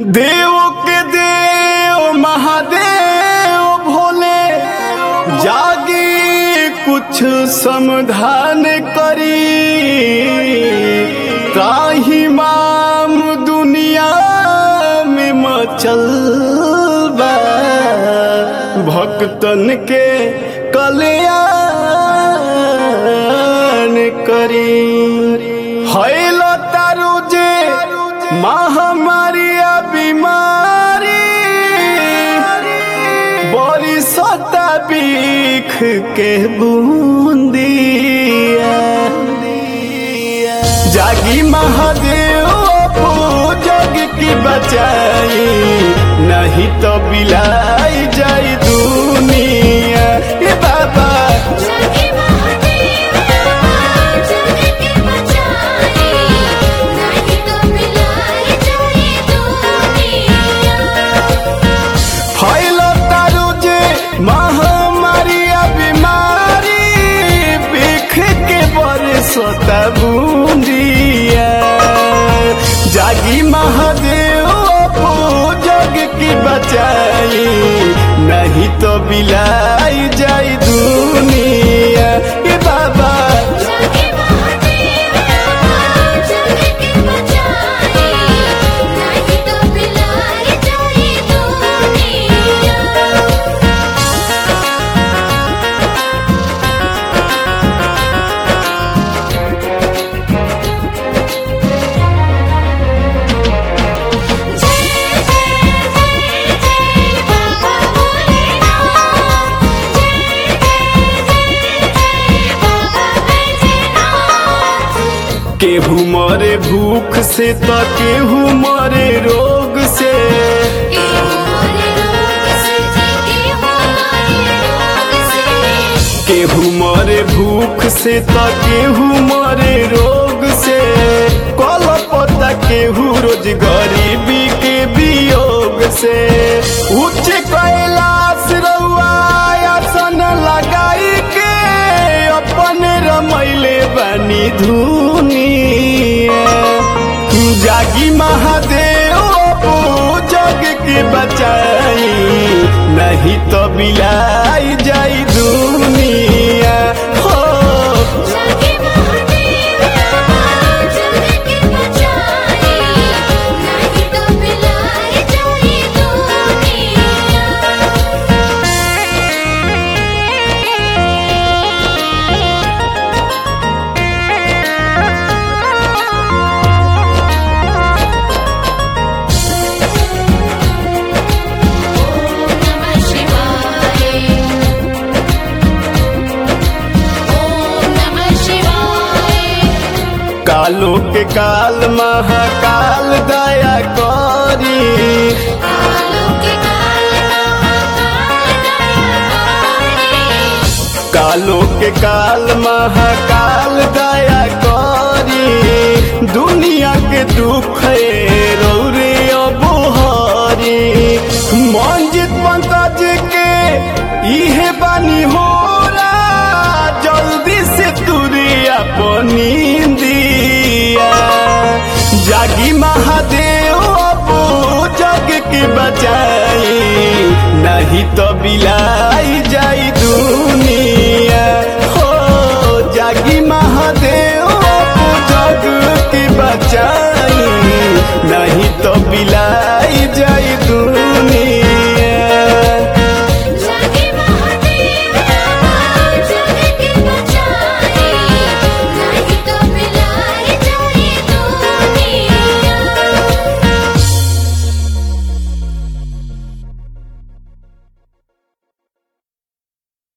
देव के देव महादेव भोले जागी कुछ समाधान करी त्राही माम दुनिया में मचल बा भक्तन के कल्याण करी हैल तारू जे महामारी आ बीमारी बड़ी सता बीख के बूंदिया जागी महादेव जग की बचाई नहीं तो बिलाई जाई दुनिया ए बाबा जागे महादेव जग के बचाए नहीं तो मिलाए जाए दुनिया फैल तारू जे महामारी आ बीमारी बिख के बरसता बूंदिया जागी महादेव जग की बचाई नहीं तो बिलाई जाई दुनिया ए बाबा जागे महादेव जग के बचाए नहीं तो मिलाए जाए दुनिया जय जय जय जय बाबा भोलेनाथ जय जय जय जय बाबा बैजनाथ केहू मरे भूख से तो केहू मरे रोग से के हमारे रोग से जी के हमारे रोग से केहू मरे भूख से तो केहू मरे रोग से कल पता केहू रोज गरीबी के वियोग से उच्च कैलाश रउआ आसन लगाई के अपन रमैले बनी धुनिया जागी महादेव जग के बचाई नहीं तो बिलाई जाई दुनिया हो जागे महादेव जग के बचाए नहीं तो मिलाए जाए नमः शिवाय ओम नमः शिवाय कालो के काल महाकाल दया करी कालों के काल महाकाल दयाकारी कालो के काल महाकाल दया करी दुनिया के दुख रौरे अबोहरी मंजित पंकज के इहे बानी होला जल्दी से तुरी अपनी दिया जागी महादेव अपो जग के बचाई नहीं तो बिलाई जाई दुनिया हो जागी महादेव अपो जग के बचाई नहीं तो बिलाई जाई